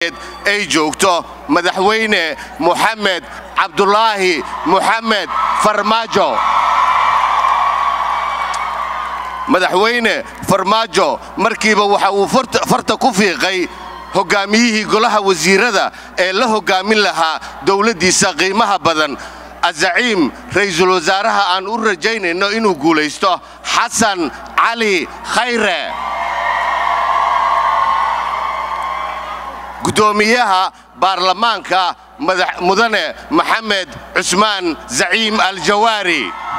ay joogto madaxweyne moxamed cabdulaahi moxamed farmaajo madaxweyne farmaajo markiiba waxa uu farta ku fiiqay hoggaamiyihii golaha wasiirada ee la hoggaamin lahaa dowladdiisa qiimaha badan azaciim ra'iisul wasaaraha aan u rajaynayno inuu guulaysto xasan cali khayre guddoomiyaha baarlamaanka mudane maxamed cusmaan zaciim aljawaari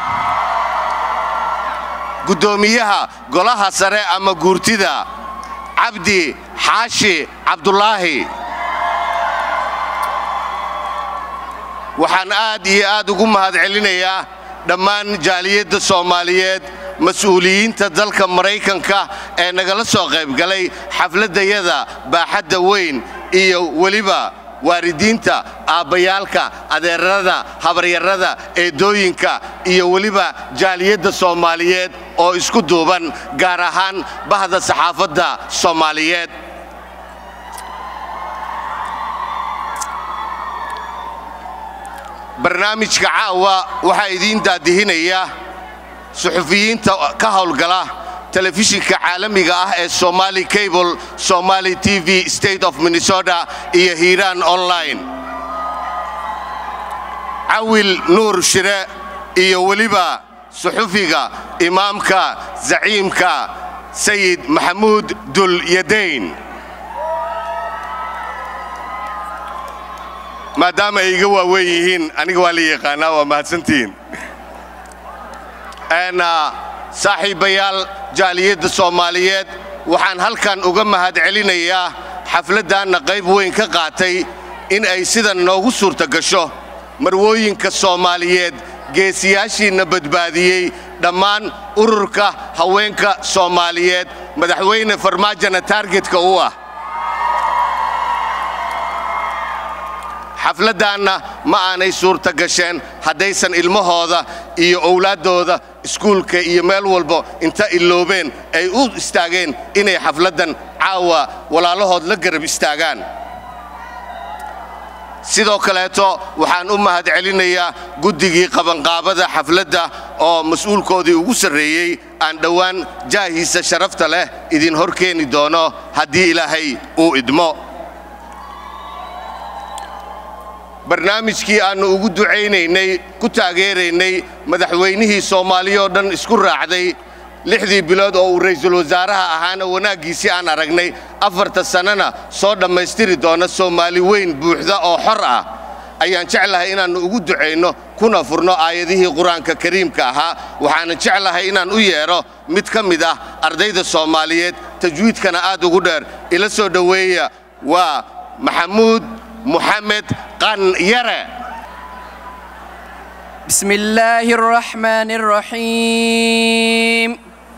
guddoomiyaha golaha sare ama guurtida cabdi xaashi cabdulaahi waxaan aad iyo aad ugu mahadcelinayaa dhammaan jaaliyadda soomaaliyeed mas-uuliyiinta dalka maraykanka ee nagala soo qaybgalay xafladdayada baaxadda weyn iyo weliba waalidiinta aabbayaalka adeerada habaryarada eedooyinka iyo weliba jaaliyadda soomaaliyeed oo isku duuban gaar ahaan bahda saxaafadda soomaaliyeed barnaamijka caawa waxaa idiin daadihinaya suxufiyiinta ka howlgala telefishinka caalamiga ah ee somali cable somali t v state of minnesota iyo hiiraan online cawil nuur shire iyo weliba suxufiga imaamka zaciimka sayid maxamuud dul yadayn maadaama ay iga waaweyn yihiin aniga waa la yaqaanaa waa mahadsantihiin saaxiibayaal jaaliyadda soomaaliyeed waxaan halkan uga mahadcelinayaa xafladdaanna qayb weyn ka qaatay in ay sidan noogu suurta gasho marwooyinka soomaaliyeed geesiyaashiinna badbaadiyey dhammaan ururka haweenka soomaaliyeed madaxweyne farmaajona taargetka u ah xafladdaanna ma aanay suurta gasheen haddaysan ilmahooda iyo owlaaddooda iskuulka iyo meel walbo inta iloobeen ay u istaageen inay xafladdan caawa walaalahood la garab istaagaan sidoo kaleeto waxaan u mahadcelinayaa guddigii qabanqaabada xafladda oo mas-uulkoodii ugu sarreeyey aan dhowaan jaahiisa sharafta leh idin hor keeni doono haddii ilaahay uu idmo barnaamijkii aannu ugu ducaynaynay ku taageeraynay madaxweynihii soomaaliyoo dhan isku raacday lixdii bilood oo uu ra'iisul wasaaraha ahaana wanaaggiisii aan aragnay afarta sannana soo dhammaystiri doona soomaali weyn buuxda oo xor ah ayaan jeclahay inaannu ugu ducayno kuna furno aayadihii qur-aanka kariimka ahaa waxaanan jeclahay inaan u yeedho mid ka mid ah ardayda soomaaliyeed tajwiidkana aad ugu dheer ila soo dhoweeya waa maxamuud محمد قن يرى بسم الله الرحمن الرحيم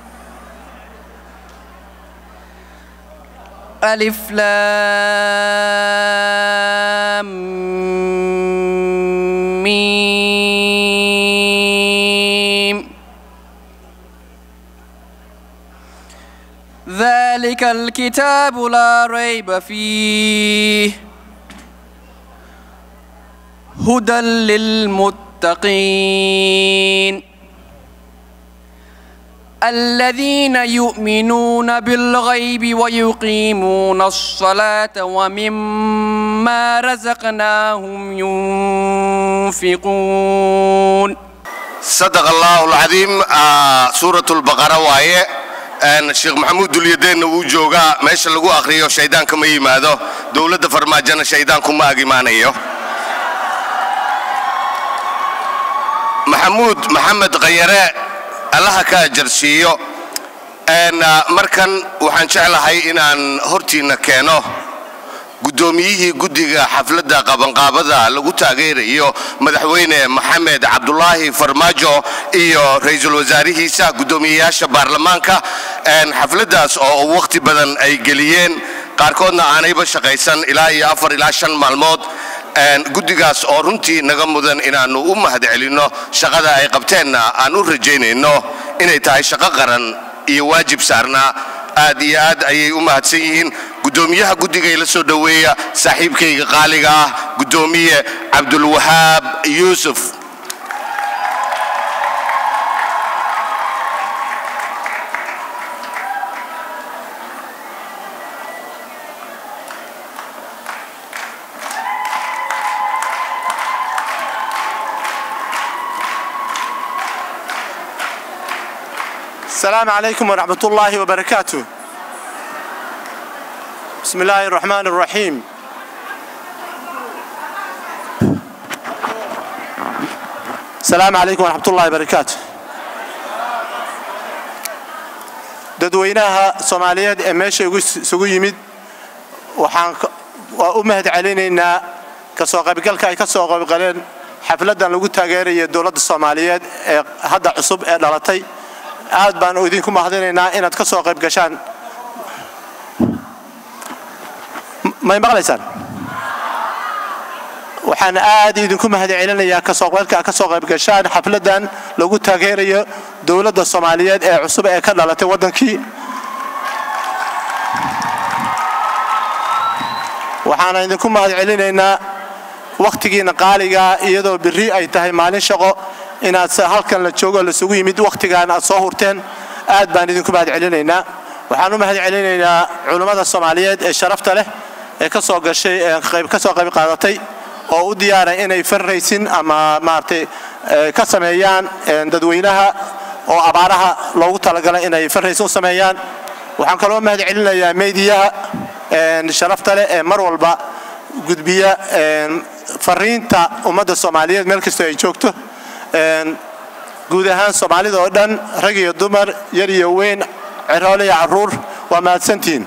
ألف لام ميم ذلك الكتاب لا ريب فيه هدى للمتقين الذين يؤمنون بالغيب ويقيمون الصلاة ومما رزقناهم ينفقون صدق الله العظيم آه سورة البقرة وايه sheekh maxamuud dulyadeenna wuu joogaa meesha lagu akhriyo shayddaanka ma yimaado dowladda farmaajona shayddaanku ma ag imaanayo maxamuud maxamed khayare allaha ka ajarsiiyo markan waxaan jeclahay inaan hortiinna keeno guddoomiyihii guddiga xafladda qabanqaabada lagu taageerayo madaxweyne maxamed cabdulaahi farmaajo iyo ra'iisul wasaarihiisa guddoomiyeyaasha baarlamaanka xafladdaas oo wakhti badan ay geliyeen qaarkoodna aanayba shaqaysan ilaa iyo afar ilaa shan maalmood guddigaas oo runtii naga mudan inaannu u mahadcelinno shaqada ay qabteenna aan u rajaynayno inay tahay shaqo qaran iyo waajib saarnaa aad iyo aad ayay u mahadsan yihiin guddoomiyaha guddiga ila soo dhoweeya saaxiibkayga qaaliga ah guddoomiye cabdulwahaab yuusuf السلام عليكم ورحمة الله وبركاته بسم الله الرحمن الرحيم السلام عليكم ورحمة الله وبركاته dadweynaha soomaaliyeed ee meesha isugu yimid waxaan waa u mahad celinaynaa kasoo qaybgalka ay ka soo qaybgaleen xafladdan lagu taageeraya dowladda soomaaliyeed ee hadda cusub ee dhalatay aad baan idinku mahadinaynaa inaad ka soo qayb gashaan may maqlaysaan waxaan aad idinku mahad celinayaa kasoo qaybka ka soo qayb gashaan xafladdan lagu taageerayo dowladda soomaaliyeed ee cusub ee ka dhalatay waddankii waxaana idinku mahad celinaynaa wakhtigiina qaaligaa iyadoo berri ay tahay maalin shaqo inaad halkan la joogo lasugu yimid wakhtigaan aad soo hurteen aad baan idinku mahad celinaynaa waxaan u mahad celinaynaa culummada soomaaliyeed ee sharafta leh ee ka soo gashay ka soo qayb qaadatay oo u diyaara inay farraysin ama maaragtay ka sameeyaan dadweynaha oo abaaraha loogu talagalay inay farraysin u sameeyaan waxaan kaloo mahad celinayaa meediyaha sharafta leh ee mar walba gudbiya fariinta ummadda soomaaliyeed meel kastoo ay joogto guud ahaan soomaalida oo dhan rag iyo dumar yar iyo weyn ciroole iyo carruur waa mahadsantihiin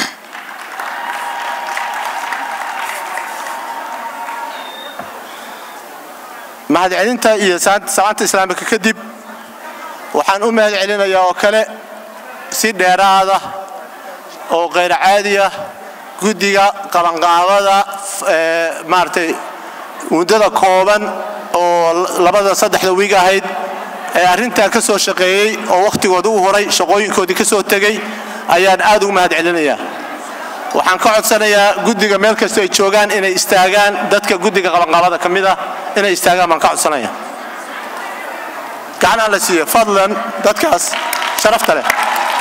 mahadcelinta iyo salaanta islaamika kadib waxaan u mahad celinayaa oo kale si dheeraada oo khayr caadiya guddiga qabanqaabada maaragtay muddada kooban oo labada saddexda wiig ahayd ee arrintaa ka soo shaqeeyey oo wakhtigooda u horay shaqooyinkoodii ka soo tegey ayaan aad ugu mahad celinayaa waxaan ka codsanayaa guddiga meel kastoo ay joogaan inay istaagaan dadka guddiga qabanqaabada ka mid ah inay istaagaan baan ka codsanaya gacanaan la siiyo fadlan dadkaas sharafta leh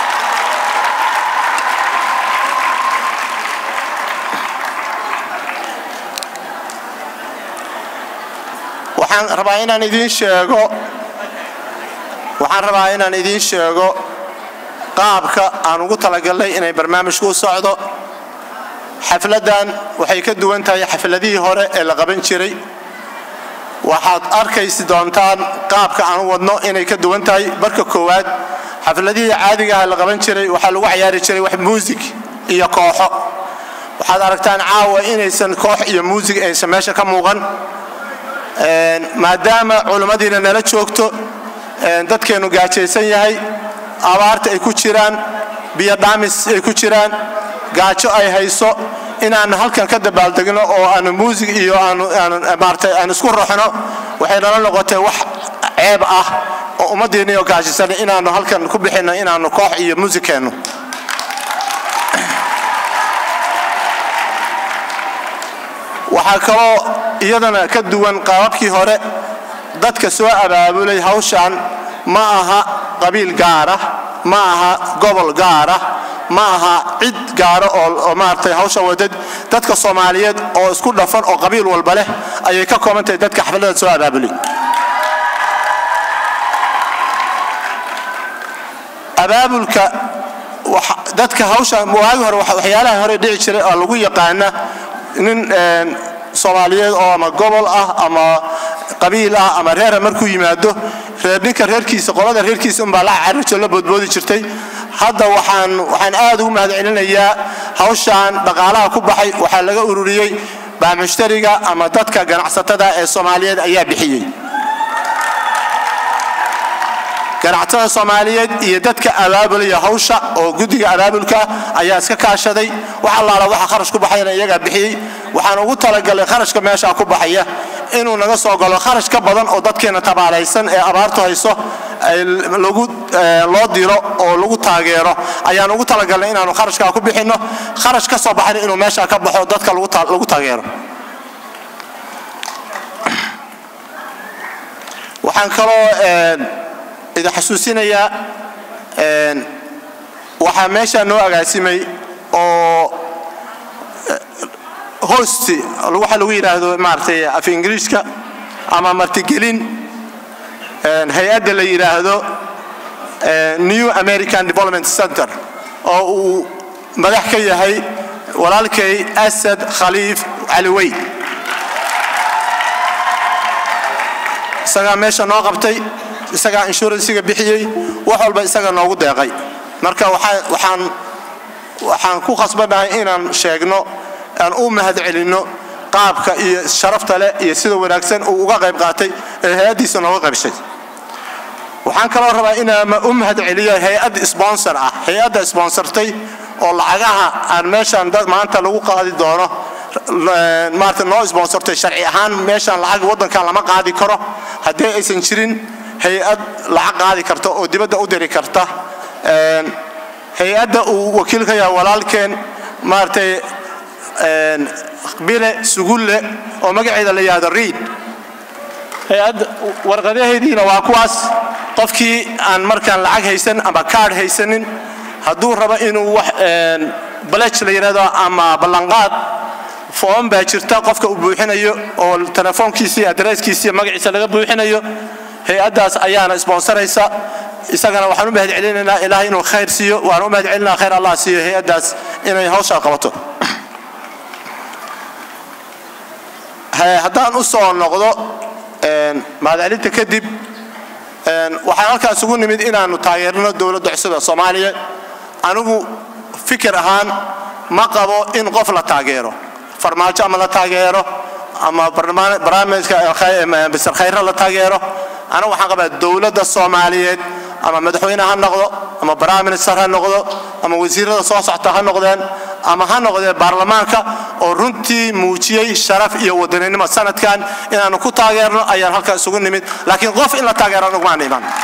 waxaan rabaa inaan idiin sheego waxaan rabaa inaan idiin sheego qaabka aan ugu talagalnay inay barnaamijku u socdo xafladdan waxay ka duwan tahay xafladihii hore ee la qaban jiray waxaad arkaysi doontaan qaabka aan u wadno inay ka duwan tahay marka koowaad xafladihii caadigaha la qaban jiray waxaa lagu cayaari jiray wax muusig iyo kooxo waxaad aragtaan caawa inaysan koox iyo muusig aysan meesha ka muuqan maadaama culimmadiina nala joogto dadkeennu gaajaysan yahay abaarta ay ku jiraan biyo dhaamis ay ku jiraan gaajo ay hayso inaan halkan ka dabaaldegno oo aanu muusig iyo aanmaarata aan isku roxno waxay nala noqotay wax ceeb ah oo ummaddiinniyo gaajaysan inaannu halkan ku bixinno inaannu koox iyo muusig keenno waxaa kaloo iyadana ka duwan qaababkii hore dadka soo abaabulay hawshan ma aha qabiil gaara ma aha gobol gaara ma aha cid gaara oo maaragtay hawsha wadad dadka soomaaliyeed oo isku dhafan oo qabiil walba leh ayay ka kooban tahay dadka xafladda soo abaabulay abaabulka dadka hawsha waagi hore waxyaalaha hore dhici jiray oo lagu yaqaana nin soomaaliyeed oo ama gobol ah ama qabiil ah ama reera markuu yimaado reer ninka reerkiisa qolada reerkiisa unbaa la cararjo la boodboodi jirtay hadda waxaan waxaan aad ugu mahad celinayaa hawshan dhaqaalaha ku baxay waxaa laga ururiyey baamushtariga ama dadka ganacsatada ee soomaaliyeed ayaa bixiyey ganacsatada soomaaliyeed iyo dadka abaabulaya hawsha oo guddiga abaabulka ayaa iska kaashaday wax allaala waxa kharash ku baxayna iyagaa bixiyey waxaan ugu talagalay kharashka meeshaa ku baxaya inuu naga soo galo kharash ka badan oo dadkeena tabaalaysan ee abaartu hayso ay lagu eh, loo diro oo lagu taageero ayaan ugu talagalnay inaanu kharashkaa ku bixinno kharash ka soo baxana inuu meeshaa ka baxo dadka lagu ta- lagu taageero waxaan kaloo een, idin xasuusinayaa een, waxaa meeshaa noo agaasimay oo hosti waxa lagu yidhaahdo maaragtay af ingiriiska ama martigelin een, hay-adda la yidhaahdo eh, new american development center oo uu madax ka yahay walaalkay asad khaliif cali weyd isagaa meesha noo qabtay isagaa inshuransiga bixiyey wax walba isaga noogu deeqay marka waxaa- waxaan waxaan ku khasbannahay inaan sheegno aan u mahadcelinno qaabka iyo sharafta leh iyo sida wanaagsan uu uga qayb qaatay ee hay-addiisa nooga qaybshay waxaan kaloo rabaa inaan u mahadceliyo hay-ad sponsor ah hay-adda sponsortay oo lacagaha aan meeshaan dad maanta lagu qaadi doono l- maarata noo sponsortay sharci ahaan meeshaan lacag waddankan lama qaadi karo haddii aysan jirin hay-ad lacag qaadi karta oo dibadda u diri karta Een, hay-adda uu wakiil ka yahay walaalkeen maaragtay een, bile sugulle oo magaceeda la yihahdo reid hay-adda warqadaheediina waa kuwaas qofkii aan markaan lacag haysan ama kaadh haysanin hadduu rabo inuu wax een, balej la yidhahdo ama ballanqaad foom baa jirta qofka uu buuxinayo oo telefoonkiisii adreeskiisii magaciisa laga buuxinayo hay-addaas ayaana sponsoraysa isagana waxaan u mahadcelinaynaa ilaahay inuu khayr siiyo waan u mahadcelinaa khayr allah siiyo hay-addaas inay hawshaa qabato He- haddaan u soo noqdo een, mahadcelinta kadib een, waxaan halkaas ugu nimid inaannu taageerno dowladda cusub ee soomaaliya anigu fikir ahaan ma qabo in qof la taageero farmaajo ama la taageero ama barnaamij- barnaamijka Khay- Mr. khayre la taageero anigu waxaan qabaa dowladda soomaaliyeed ama madaxweyne ha noqdo ama prime minister ha noqdo ama wasiirada soo socta ha noqdeen ama ha noqdee baarlamaanka oo runtii muujiyey sharaf iyo wadaninimo sanadkan inaanu ku taageerno ayaan halkaas isugu nimid laakiin qof in la taageero anugmaan iman